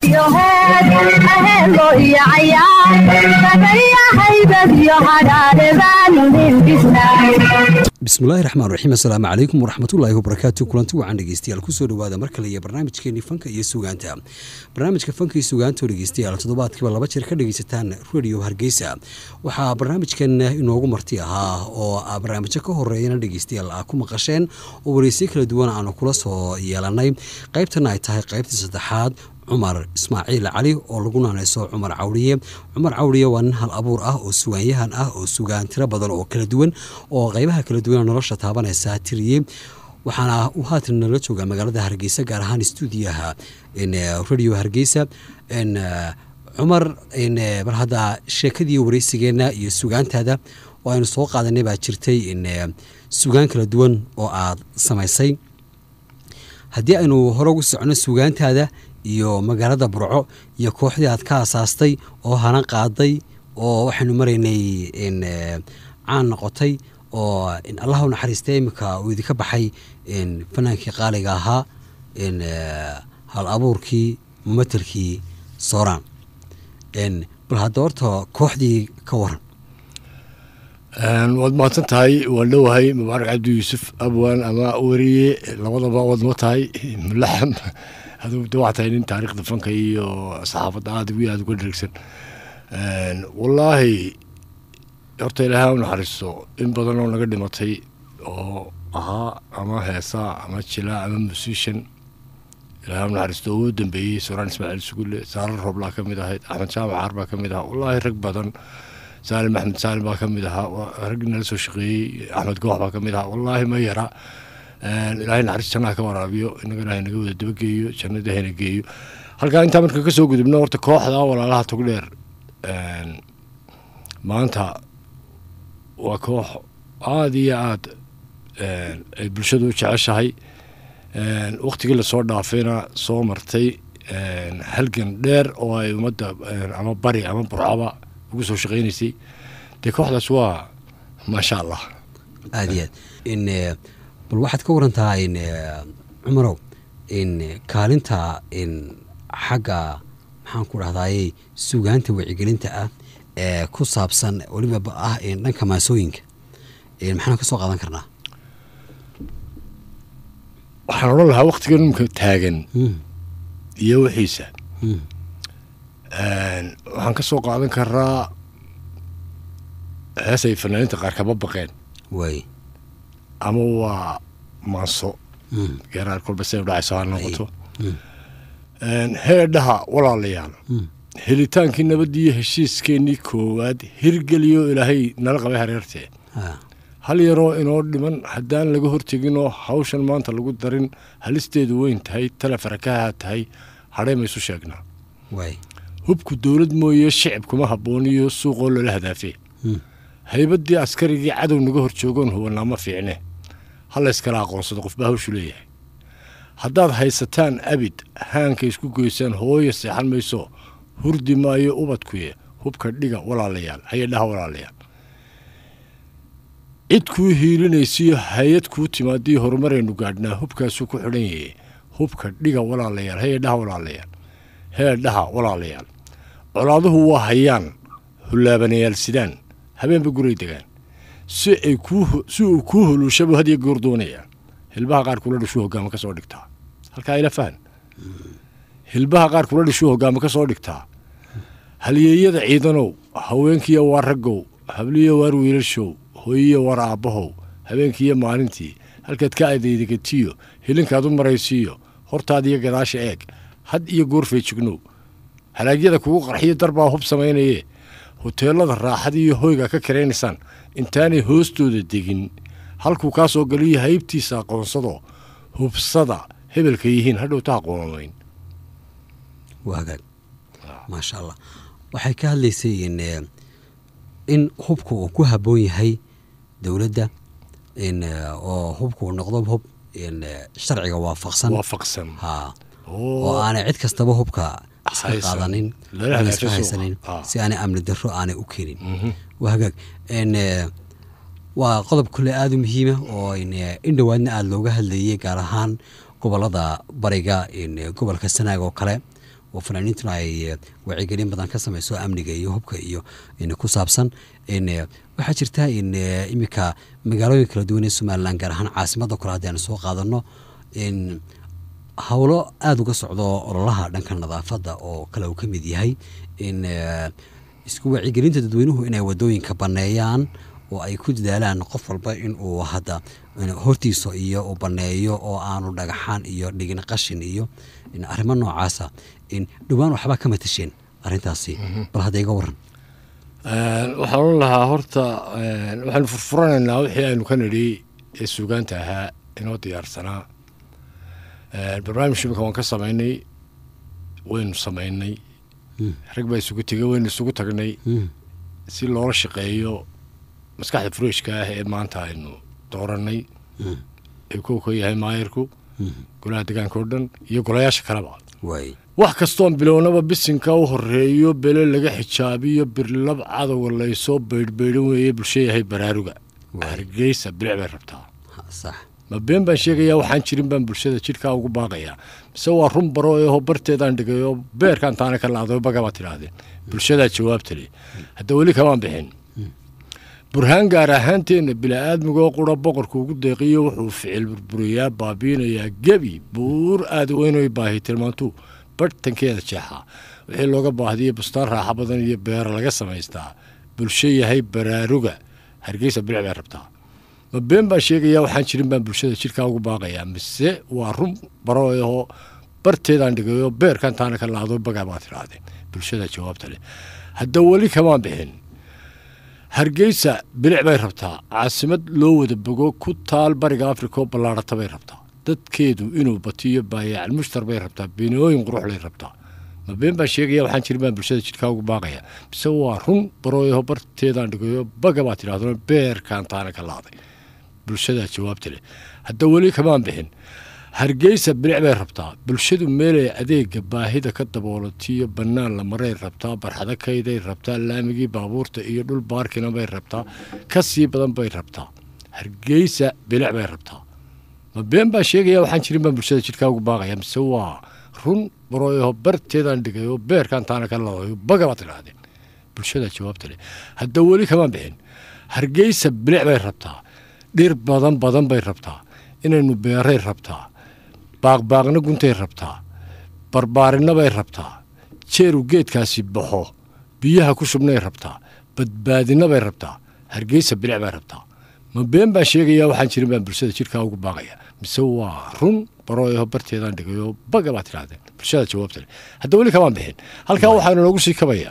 iyo heed aheelo iyo cayaar sagaya haybad iyo hadhaadhe baanu hindhisnay bismillahi raxmaan raxiim assalaamu calaykum waraxmatullaahi wabarakaatu kulanti wacan dhegeystayaal kusoo dhawaada mar kale iyo barnaamijkeenii fanka iyo sugaanta barnaamijka fanka iyo sugaanta oo dhegeystayaal toddobaadkiiba laba jeer ka dhegeysataan radio hargeysa waxaa barnaamijkan inoogu marti ahaa oo barnaamijyo ka horeeyana dhegeystayaal ah ku maqasheen oo wareysiyo kala duwan aanu kula soo yeelanay qaybtana ay tahay qaybtii saddexaad cumar ismaaciil cali oo lagu naanayso cumar cawriye cumar cawriye waa nin hal abuur ah oo sugaanyahan ah oo sugaan tiro badan oo kala duwan oo qeybaha kala duwan nolosha taabanaysa tiriyey waxaana uu haatan nala joogaa magaalada hargeysa gaar ahaan stuudiyaha radio hargeysa cumar mar hadda sheekadii wareysigeenna iyo sugaantaada oo aynu soo qaadanay baa jirtay sugaan kala duwan oo aad samaysay haddii aynu hore ugu socono sugaantaada iyo magaalada burco iyo kooxdii aad ka asaastay oo hana qaaday oo waxaynu maraynay caan noqotay oo allah u naxariistay iminka uu idinka baxay fanaankii qaaliga ahaa hal abuurkii mumatelkii sooraan bal hadda horta kooxdii ka waran waad mahadsan tahay waan dhowahay mubaarak cabdi yuusuf abwaan ama weriye labadaba waad ma tahay mulaxam aduu de waxaa tahay nin taariikhda fanka iyo saxaafadda aada ugu aada uga dheregsan wallaahi horta ilaahay u naxariisto in badan oo naga dhimatay oo ahaa ama heesaa ama jilaa ama musician ilaahay u naxariisto oo u dambeeyey suraan ismaaciil sugulle saarar rooblaa ka mid ahayd axmed jaamac caar baa ka mid ahaa wallaahi rag badan saalim axmed saalim baa ka mid ahaa rag nala soo shaqeeyey axmed goox baa ka mid ahaa wallaahi ma yara ilaahay naxariis jannaha ka waraabiyo inaga ilaahay naga wada dabageeyo jannada hayna geeyo halkaa intaa marka ka soo gudubno horta kooxda walaalaha togdheer maanta waa koox aada iyo aada ay bulshadu u jeceshahay waktigii lasoo dhaafayna soo martay halgan dheer oo ay ummadda ama bari ama burcaba ugu soo shaqeynaysay dee kooxdaas waa maasha allah aada iyo aad bal waxaad ka warantaa cumarow kaalinta xagga maxaan ku dhahdaye sugaanta wacyigelinta ah ee ku saabsan weliba ah dhanka maasooyinka maxaan ka soo qaadan karnaa waxaan odhan lahaa waktigan imka taagan iyo wixiisa waxaan ka soo qaadan karaa heesay fanaaniinta qaar kaba baqeen way ama waa maanso geeraar kolba siday udhacayso ha noqoto heedhaha walaalayaal helitaankii nabadiiyo heshiiskeenii koowaad hirgeliyo ilaahay nala qabay hareertee hal yaroo inoo dhiman haddaan laga horteginoo hawshan maanta lagu darin halisteedu weyn tahay tale farakaha tahay hadhay maysu sheegnaa way hubku dowlad mooye shicib kuma habbooniyo suuqoo loola hadaafe haybaddii askarigii cadow naga hor joogoon hubannaama fiicne ha layskala aqoonsado qofba hawshu leeyahay haddaad haysataan abid haanka isku goysaan hooyo seexan mayso hurdi maayo ubadkuye hubka dhiga walaalayaal hayadhaha walaalayaal cid kuu hiilinaysiyo hay-ad kuu timaadii horumaraynu gaadhnaa hubkaasuu ku xidhan yahe hubka dhiga walaalayaal hayadhaha walaalayaal heedhaha walaalayaal colaaduhu waa hayaan hullaabanayaal sidaan habeenba guray degaan si ay si uu kuu huluushabu hadiyo goor doonayaa hilbaha qaar kula dhishuu hogaama ka soo dhigtaa halkaa ila fahan hilbaha qaar kula dhishuu hogaama ka soo dhigtaa halyeeyada ciidanow haweenkiiyo waa raggow habliyo waar wiilashow hooyiyo waar aabbahow habeenkiiyo maalintii halkaad ka adeydegatiyo hilinkaad u maraysiiyo hortaadiyo gadaasha eeg had iyo goor feejignow halaagyada kugu qarxiyo darbaa hub samaynaye hoteelada raaxada iyo hoyga ka karaynaysaan intaanay hoostooda degin halkuu kaa soo galiyo haybtiisa aqoonsado hubsada hebelka yihiin hadhowta aqoonamayn waa hagaag maasha allah waxay ka hadlaysay in hubka uu ku habboon yahay dowladda oo hubka uu noqdo hub sharciga waafaqsan waafaqsan ha oo aanay cid kastaba hubka iska Haysan. qaadanin Lala ama iska hagaajiso. haysanin Ah. si aanay amni darro aanay u keenin waa hagaag n waa qodob kule aada u muhiima oo in in dhowaadna aada looga hadlayay gaar ahaan gobolada bariga in gobolka sanaag oo kale oo fanaaniintuna ay wacyigelin badan ka sameyso amniga iyo hubka iyo ku saabsan waxaa jirta in iminka magaalooyin kala duwan ee somalilan gaar ahaan caasimada kale haddii aan soo qaadano howlo aada uga socdo ololaha dhanka nadaafadda oo kale uu ka mid yahay in isku wacyigelinta dadweynuhu inay wadooyinka baneeyaan oo ay ku dadaalaan qof walba in uu hadda hortiisa iyo uu baneeyo oo aanu dhagaxaan iyo dhigin qashin iyo arrimo noocaasa in dhowaan waxbaa ka matasheen arrintaasi bal hadda iga waran waxaan ohan lahaa horta waxaanu furfuranaynaa wixii aynu ka nidhi ee suugaanta ahaa inoo diyaarsanaa barnaamij imika waan ka samaynay waynu samaynay rag baa isugu tegay waynu isugu tagnay si loola shaqeeyo maskaxda fureeshka ah ee maanta aynu dooranay ee kow ka yahay maayirku golaha degaanka oo dhan iyo golayaasha kaleba wax kastoon bilownaba bisinka u horeeyo bele laga xijaabiyo birlab cadowga laysoo baydhbaydhan weeye bulsho yahay baraaruga hargeysa bilic bay rabtaa ma been baan sheegayaa waxaan jirin baan bulshada jidhkaa ugu baaqayaa mise waa run baro eho barteedaan dhigay oo beerkaan taana ka laado bagabaa tidhaahdeen bulshadaa jawaabta le hadda weli kamaan bixin burhaan gaar ahaanteenna bila'aadmigoo qura boqorka ugu deeqiyo wuxuu ficil burburiyaa baabiinayaa gebi buur aada weynoy baahi tilmaantuu barhtankeeda jeexaa wixii looga baahdiyo bustaan raaxa badan iyo beera laga samaystaa bulsho yahay baraaruga hargeysa bilic bay rabtaa ma been baan sheegayaa waxaan jirin baan bulshada jidhkaa ugu baaqayaa mise waa run baro ahoo barteedaan dhigayoo beerkan taana ka laado bagaa baa tidhaahdeen bulshada jawaabta leh hadda weli kamaan bixin hargeysa bilic bay rabtaa caasimad loo wada bogo ku taal bariga africa oo ballaarhata bay rabtaa dadkeedu inuu batiyo baayacal mushtar bay rabtaa binooyin quruxlay rabtaa ma been baan sheegaya waxaan jirin baan bulshada jidhkaa ugu baaqaya mise waa run barooyaho barteedaan dhigayo baga baa tidhahdo beerkaan taana ka laaday bulshadaa jawaabta leh hadda weli kamaan bixin hargeysa bilic bay rabtaa bulshadu meelay adeega baahida ka daboolatiyo bannaan la maray rabtaa barxado kayday rabtaa laamigii baabuurta iyo dhul baarkina bay rabtaa ka sii badan bay rabtaa hargeysa bilic bay rabtaa ma been baa sheegaya waxaan jirin baan bulshada jidhkaa ugu baaqaya mise waa run barooyaho barteedaan dhigay oo beerkaan taana ka ladayo baga baad tidhaahdeen bulshadaa jawaabta leh hadda weli kamaan bixin hargeysa bilic bay rabtaa dhir badan badan bay rabtaa inaynu beeray rabtaa baaqbaaqna guntay rabtaa barbaarinna bay rabtaa jeeru geedkaasi baxo biyaha ku shubnay rabtaa badbaadinna bay rabtaa hargeysa bilic bay rabtaa ma been baan sheegayaa waxaan jirin baan bulshada jidhkaa ugu baaqaya mise waa run barooyaho barteedaan dhigayoo baga baa tidhahdeen bulshada jawaabta leh hadda weli kamaan bixin halkaa waxaanu noogu sii kabayaa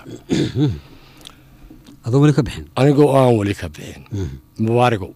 adoo weli ka bixin anigoo aan weli ka bixin mubaarigow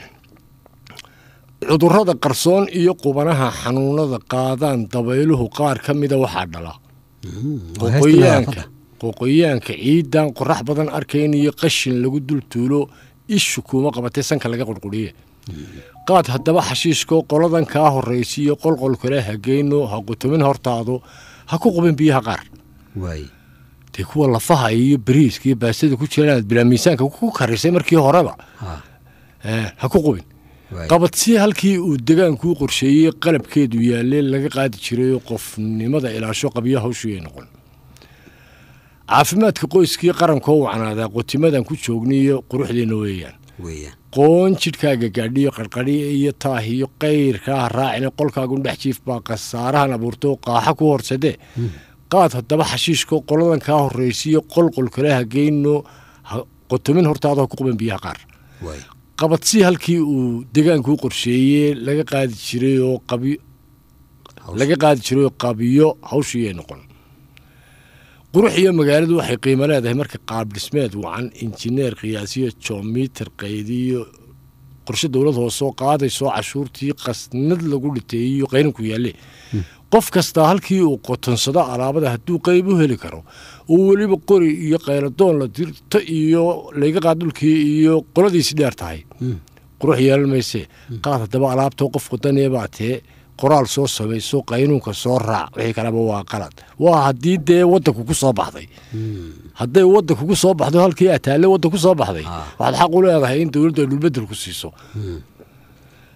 cudurrada qarsoon iyo qubanaha xanuunada qaadaan dabayluhu qaar ka mida waxaa dhala qoqoyaanka qoqoyaanka ciidan qorax badan arkayn iyo qashin lagu dul tuulo ishu kuuma qabatee sanka laga qurquriye qaad haddaba xashiishko qoladan kaa horraysiiyo qolqol kale hageyno ha qutumin hortaado ha ku qubin biyaha qaar dee kuwa lafaha iyo bariiska iyo baastada ku jira inaad bilaa miisaanka ku karisay markii horeba ha ku qubin qabadsi halkii uu degaankuu qorsheeyey qalabkeedu yaalee laga qaadi jirayoo qofnimada ilaasho qabyo hawshuay noqon caafimaadka qoyskii qarankoo wacnaadaa qotimadan ku joogniyo quruxdeenna weeyaan qoon jidhkaaga gaadhiyo qarqadhiya iyo taah iyo qayrkaa raacina qolkaagun dhex jiif baa khasaarahan abuurtoo qaaxa ku horsadee qaad haddaba xashiishko qoladan kaa horraysiiyo qolqol kale hageyno qotomin hortaado ha ku quban biyaha qaar qabadsi halkii uu degaankuu qorsheeyey laga qaadi jiray oo qabi laga qaadi jiray oo qabiyo hawshiiyay noqon qurux iyo magaaladu waxay qiimo leedahay marka qaab dhismeed wacan injineer qiyaasiyo joomiiter qaydiyo qorshe dowlad hoosoo qaadaysoo cashuurtii qasnad lagu dhiteeyiyo qaynanku yaalle qof kastaa halkii uu qotonsado alaabada hadduu qayb u heli karo oo weliba qori iyo qayladoon la dirto iyo layga qaad dhulkii iyo qoladiisi dheer tahay qurux yeelan mayse qaad haddaba alaabtoo qof wadanee baa tee qoraal soo samayso qaynuunka soo raac wixii kaleba waa qalad waa haddii dee waddanku ku soo baxday hadday waddanku ku soo baxdo halkii ataalle waddan ku soo baxday waxaad xaq u leedahay in dowladdu ay dhulbedel ku siiso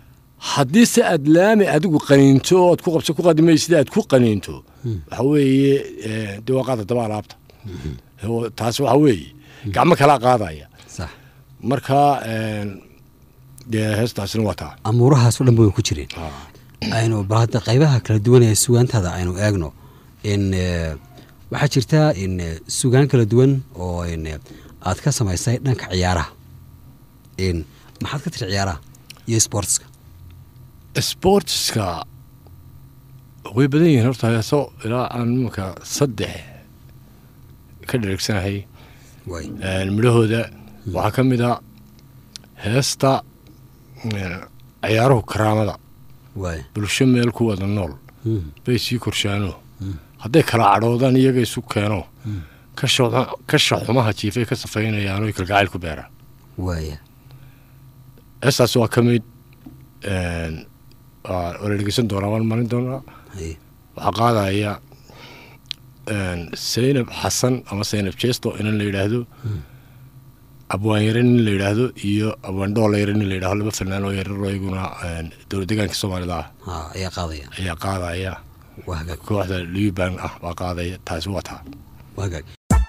haddii se aad laami adigu qaniinto ood ku qabso ku qadimaysid aad ku qaniinto waxa weeye eh, dee waa qaada daba alaabta Oo taas waxa weeye gacmo kalaa qaadaya sax marka een, dee heestaasina waa taa amuurahaas oo dhan way ku jireen aynu bal hadda qaybaha kala duwan ee sugaantaada aynu eegno in eh, waxaa jirta in eh, sugaan kala duwan oo in eh, aad ka samaysay dhanka ciyaaraha in maxaad ka tiri ciyaaraha iyo sportska sportska way badan yihiin horta heeso ilaa aan imanka saddex ka dhereegsanahay way Een, midhahooda waxaa ka mid a heesta een, ciyaaruhu karaamada way bulsho meel ku wada nool Mm. bay sii korshaano hadday kala cadhoodaan iyaga isu keeno ka sho- ka shaxumaha jiifay ka safaynayaan oy kalgacayl ku beeraan waaya heestaas waa ka mid een, waa waa la dhegeysan doonaa waan marin doonaa Haye. waxaa qaadaya een, zaynab xasan ama zaynab jesto inan la yidhaahdo abwaan yare nin la yidhaahdo iyo abwaan dhoola yare nin la yidhahdo laba fanaan oo yarar oo iyaguna een, dowlad deegaanka soomaalida ah ha ayaa qaadaya ayaa qaadaya waa hagaag kooxda liban ah baa qaadaya taasi waa taa waa hagaag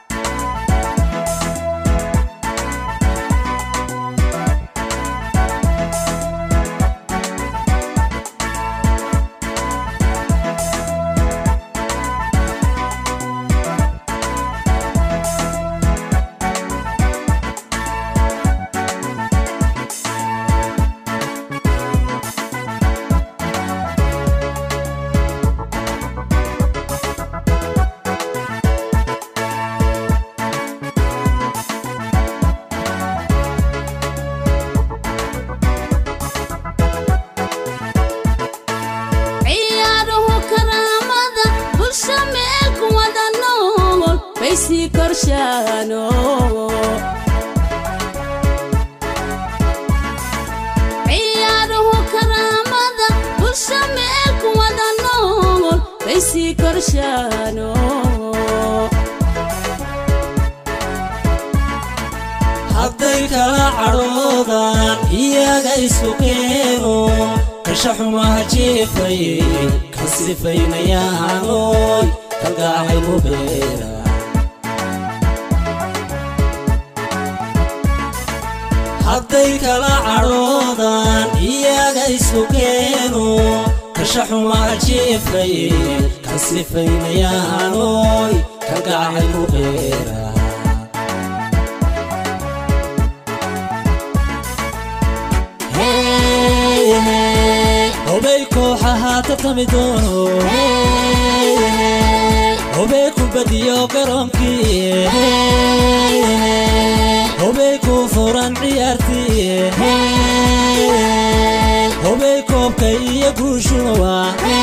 ciyaaruhu karaamada bulsha meel ku wada nool bay sii korshaano ciyaaruhu karaamada bulsha meel ku wada nool bay sii korshaano hadday kala cadhoodaan iyaga isu keeno kasha xumaha jiifay ka sifaynayaanoy kalgacay ku beera hadday kala cadhoodaan iyaga isu keeno kasha xumaha jiifay ka sifaynayaanoy kalgacay ku beera hobey kooxaha tartami doono hobey ku badiyo garoonkii hobey ku furan ciyaartii hobey koobka iyo guushuwa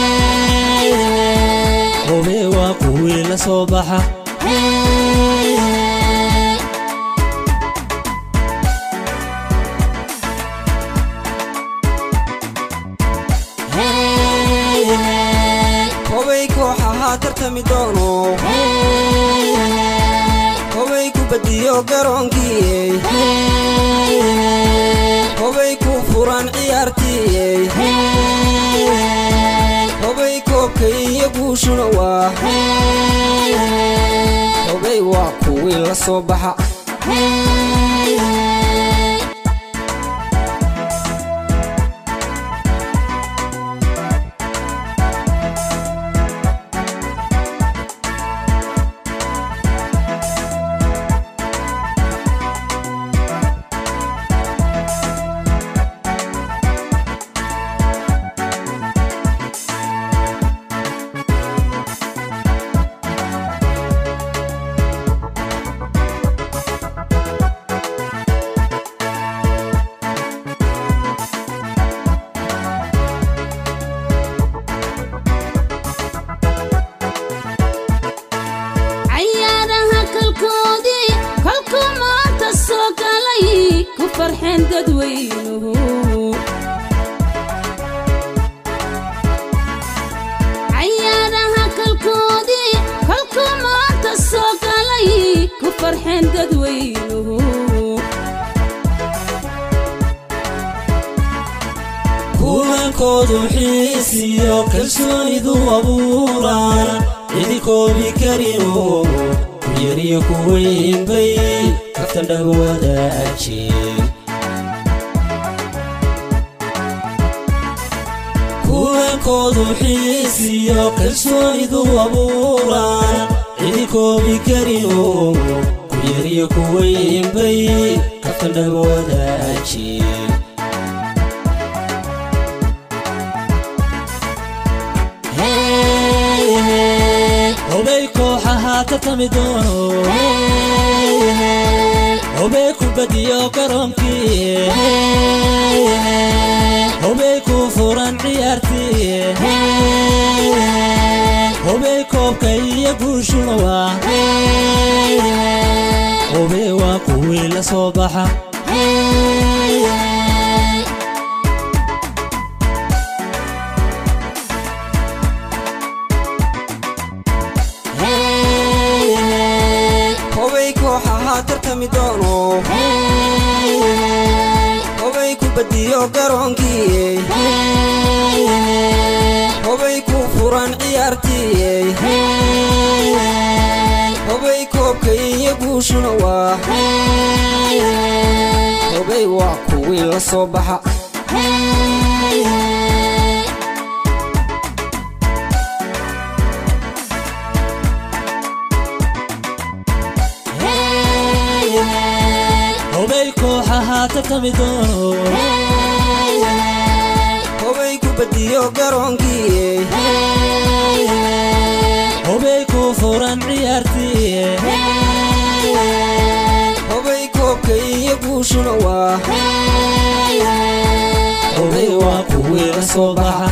hobey waa kuwii la soo baxa hobay kooxaha tartami doono hobay ku badiyo garoonkii hobay ku furan ciyaartii hobay koobka iyo guushuna waa hobay waa kuwii la soo baxa cayaaraha kalkoodii kolkuu maanta soo galay ku farxeen dadweynuhu cayaaraha kalkoodii kolkuu maanta soo galay ku farxeen dadweynuhu kulan kuwankoodu xiisiyo kalsoonidu abuuraan cidi koobi karino ku yariyo ku weynbay kaftan dhaba wadaajeen kuwankoodu xiisiyo kalsoonidu abuuraan cidi koobi karino ku yariyo ku weynbay kaftan dhaba wadaajeen obey kooxaha ka tami doono obey ku badiyo garoonkii obey ku furan ciyaartii obey koobka iyo guushuna waa obey waa kuwii la soo baxa hobay kooxaha tartami doono hobay ku badiyo garoonkii hobay ku furan ciyaartii hobay koobka iyo guushuna waa hobay waa kuwii la soo baxa obey kooxaha tartami doono hobay ku badiyo garoonkii obey ku furan ciyaartii hobay koobka iyo guushuna waa obey waa kuwii la soo baxa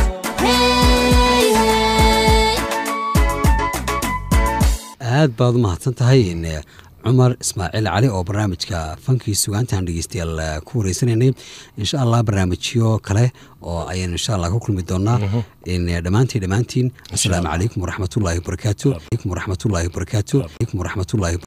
aad baad u mahadsan tahay in cumar ismaaciil cali oo barnaamijka fankii sugaantaan dhegeystayaal ku wareysanaynay insha allah barnaamijyo kale oo ayaan insha allah ku kulmi doonaa in dhammaantiin dhammaantiin asalaamu calaykum waraxmatullaahi wabarakaatu waraxmatullaahi wabarakaatu waraxmatullaahi